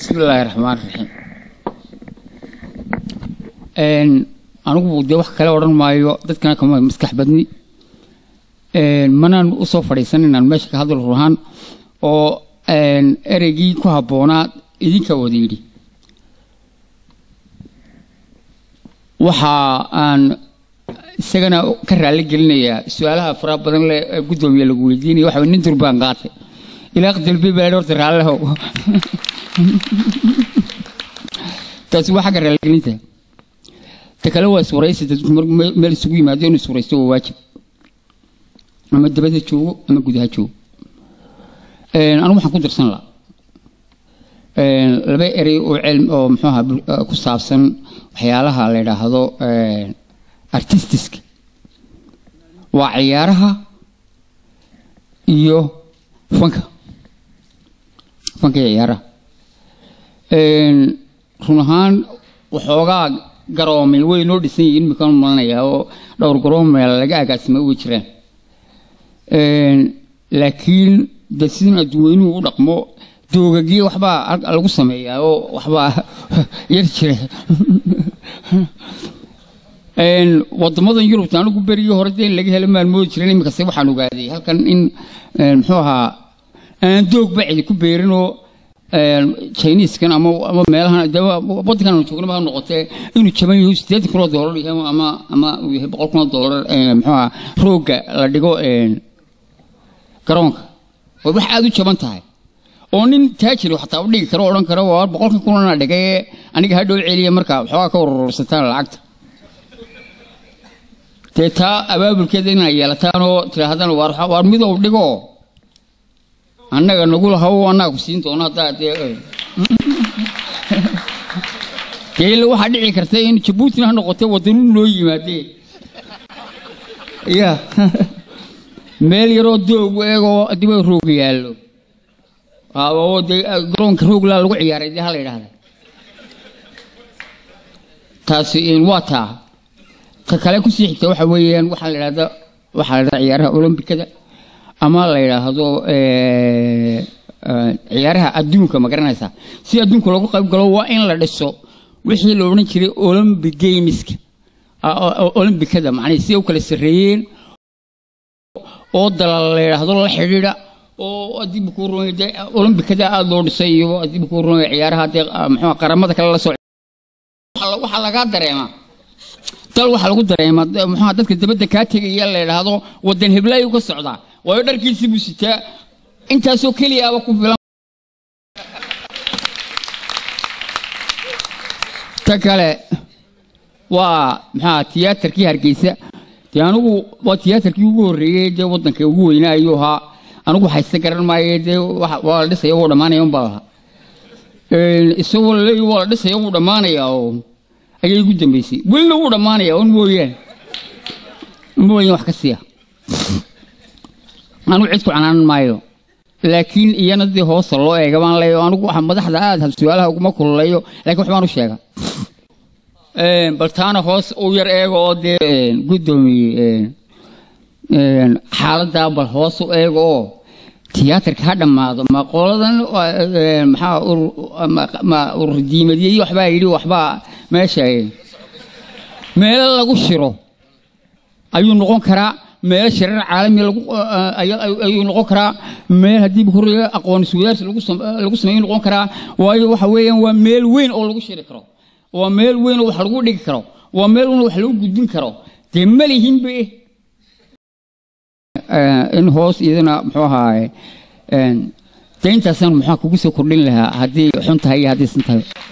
bismi illaahi raxmaan raxiim anigu dee wax kale odhan maayo dadkana kama maskax badni manaan usoo fadhiisan inaan meesha ka hadal ruhaan oo ereygii ku habboonaa idinka wada yidhi waxa aan isagana ka raali gelinayaa su-aalaha faraha badan leh ee guddoomiye lagu weydiinaya waxa nin durbaan qaatay ilaa dalbi baa horta raallehow taasi waa xagga raaligelinta ta kale waa iswaraysi dadku meel isugu yimaado inuu iswaraysto waa waajib ama dabada joogo ama gudaha joogo anigu waxaan ku dirsan lahaa laba erey oo cilm oo muxuu ahaa ku saabsan waxyaalaha la yidhaahdo artistiska waa ciyaaraha iyo fanka fanka iyo ciyaaraha run ahaan waxoogaa garoomay way noo dhisan yihiin imikaan malanayaa oo dhowr garoomeel laga agaasima way jiraan laakiin de sidan adduweynuhu u dhaqmo doogagii waxbaa lagu sameeyaa oo waxbaa yar jira wadamadan yurubta anigu berigii hore dee in laga helo maan moodi jiran iminkase waxaan ogaaday halkan in muxuu ahaa aan doogba cidi ku beerinoo chiniskan ama ama meelahan de wadankan aan joogna ma noqotee inuu jaban yahay sideetan kun oo doolar yahay ama ama uu yahay boqol kun oo doolar muxuu ahaa rooga la dhigo garoonka way wax aada u jaban tahay oo nin taajiri xataa u dhigi karo odhan karo waa boqolkan kunana dhigay aniga hadhow celiya marka waxoogaa ka urursataan lacagta dee taa abaabulkeeda inaa yeelataan oo tidhaahdaan waar midow dhigo annaga nagu lahaw annaga ku siin doono haddaa dee dee ila waxaa dhici karta in jabuutina ha noqotee wadanu noo yimaadee ya meel yaroo doog eegoo adiba roog yaallo oo dee garoonka rooglaa lagu ciyaaray dee ha la yidhahda taasi waa taa ta kale kusii xigta waxa weeyaan waxaa la yidhahda waxaa la yidhahda ciyaaraha olombikada ama la yidhaahdo ciyaaraha adduunka ma garanaysaa si adduunka loogu qayb galo waa in la dhiso wixii la odhan jiray olympic gameska olombikada macnaa si u kala sarreeyeen oo dalal la yidhaahdo la xidhiidha oo adiba kuu rumay dee olombikada aada loo dhisay iyo adiba kuu rumay ciyaaraha dee muxuu qaramada kale la soo waxaa lagaa dareemaa dal waxaa lagu dareemaa muxuu dadka dabadda kaa tegaya la yidhaahdo wadan heblaayuu ka socdaa waayo dharkiisii buu sitaa intaasoo keliyaaba ku filan ta kale waa maxaa tiyaatarkii hargeysa dee anigu waa tiyaatarkii ugu horreeyey dee waddanka ugu weynaa ayuu ahaa anigu haysta garan maaye dee waa la dhisaya wuu dhammaanaya unbaa lahaa isagoo laleeyahy waa la dhisaya wuu dhammaanayaa oo ayay igu dambeysay welina wuu dhammaanayaa un mooyaane mooyaan wax ka siiya anigu cid ku canaanan maayo laakiin iyana dee hoosta loo eega baan leeyo anigu waxa madaxda aada su-aalaha uguma kululeeyo laakiin waxbaan u sheega bal taana hoos u yar eega oo dee guddoomiye xaaladdaa bal hoos u eega oo tiyaatarka ha dhammaado ma qoladan maxaa ma ururdiimadiyey waxbaa yidhi waxbaa meesha meelo lagu shiro ayuu noqon karaa meel shirar caalami ayuu noqon karaa meel haddii horiga aqoon iswadaarsi lagu sameeyo noqon karaa waayo waxa weeyaan waa meel weyn oo lagu shiri karo waa meel weyn oo wax lagu dhigi karo waa meel weyn oo wax lagu gudbin karo dee ma lihinbe in hoos iyadana muxuu ahaaye dee intaasaan muxuu kugu soo kordhin lahaa haddii xun tahay iyo haddii san tahay